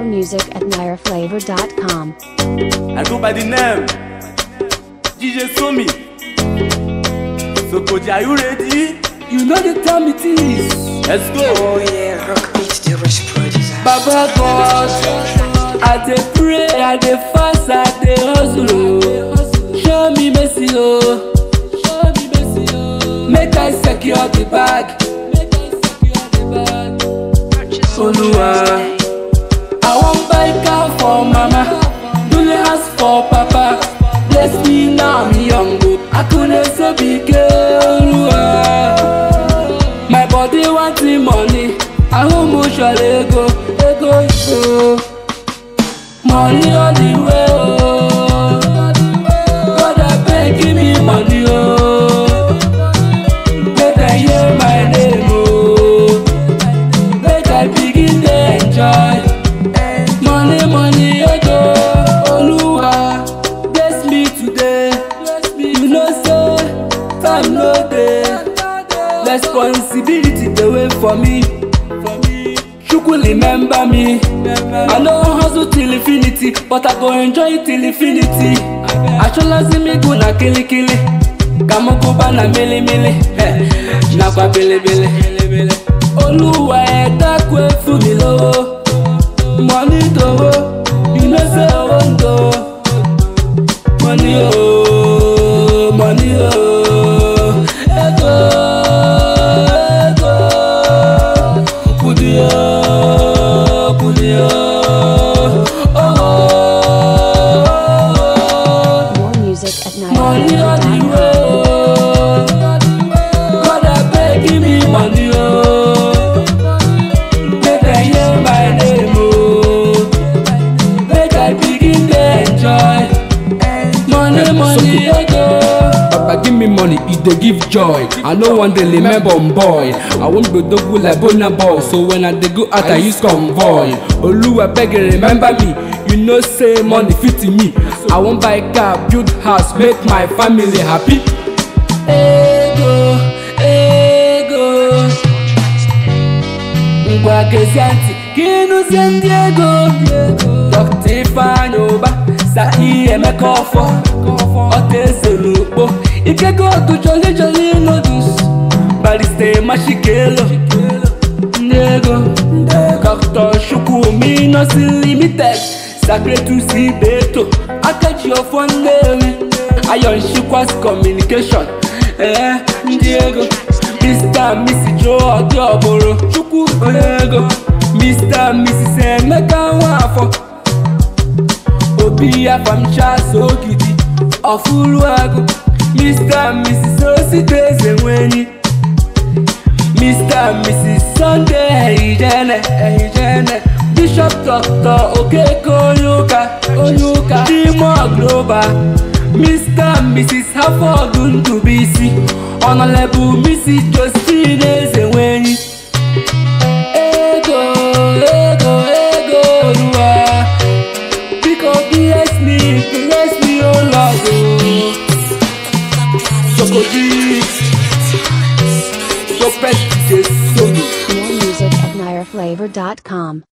music at nireflavor.com. I go by the name DJ Somi. So Koji, are you ready? You know the time it is. Let's go. Oh yeah, rock beat the rich producer. Baba God, I dey pray, I dey fast, I dey hustle. oh. Show me mercy, oh. Show me mercy, oh. Make I secure the bag. Make I secure the bag. Oluwa, I wan buy car for mama, dule house for papa. Bless me now, I'm young, oh. I couldn't so big, Oluwa. My body want the money. I want motion ego, ego, ego. Money on the way, oh. God, I beg, give me money, oh. Make I hear my name, oh. Make I begin to enjoy. Money, money, ego. Oluwa, bless me today. You know, say, time no dey. Responsibility dey wait for me. Chukwu remember me. I no hustle till infinity, but I go enjoy till infinity. Achọlazi m ịgụ na kilikili, ka m gụba na milimili, eh, nakwa bilibili. Olúwa ẹ dákun ẹ fún mi lówó, money dòwó, you know say owó ń dò. Money ooo, money ooo, ego, ego, kudi ooo, kudi ooo, ooo. More music at Money on the nireflavor.com. way ooo, God abeg give me money ooo, make I hear my name ooo, make I begin dey enjoy. Money, money, ego. Papa give me money, e dey give joy. I no wan dey remember on boy. I wan go dogu like Burna Boy. So when I dey go out, I use convoy. Oluwa beg you remember me. You know say money fit me. I wan buy car, build house, make my family happy. Ego, ego. Ngwa gezie ntị ka ịnụzie ndị ego. Dr. Ifeanyi Ụba, Sahi Emeka Ọfọ, Ọta Eze n'Ukpo, Ikego Otu Jolly Jolly Noodles, Barrister Mashikelo, ndị ego. Dr. Chukwumi Nursing Limited, Sacretus Ibeto, Akachi Ọfọ Nnewi, Iron Shikwas Communication, ee ndị ego. Mr. and Mrs. Joe Ọdịọbụrụ, Chukwu ego. Mr. and Mrs. Emeka Nwafọ. obi afamcha sogidi ọfụrụ agụ mr and mrs osite eze nwenyi mr and mrs sunday ehijene ehijene bishop dr okeke onye ụka onye ụka dimo global mr and mrs haford ndụbụisi honorable mrs josephine eze nwenyi ego ego ego ruwa Biko bless me, bless me, oh Lord. oh. Choco Deep, your best is so More music at nireflavor.com.